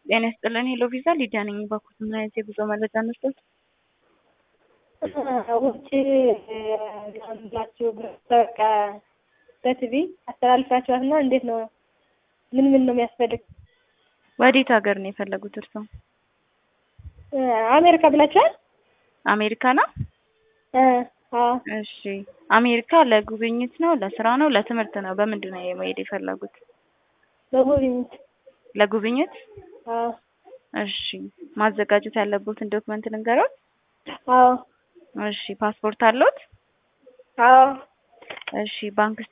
ጤና ይስጥልን ሄሎ ቪዛ ሊዲያ ነኝ። ባኩት ምን አይነት የጉዞ መረጃ እንስጠት? ውጭ ላችሁ በቃ በቲቪ አስተላልፋችኋት እና እንዴት ነው? ምን ምን ነው የሚያስፈልግ? ወዴት ሀገር ነው የፈለጉት እርስዎ? አሜሪካ ብላችኋል? አሜሪካ ነው? አዎ እሺ አሜሪካ ለጉብኝት ነው ለስራ ነው ለትምህርት ነው? በምንድን ነው መሄድ የፈለጉት? በጉብኝት ለጉብኝት? አዎ እሺ ማዘጋጀት ያለቦትን ዶክመንት ልንገሮት? አዎ እሺ ፓስፖርት አለዎት? አዎ እሺ ባንክ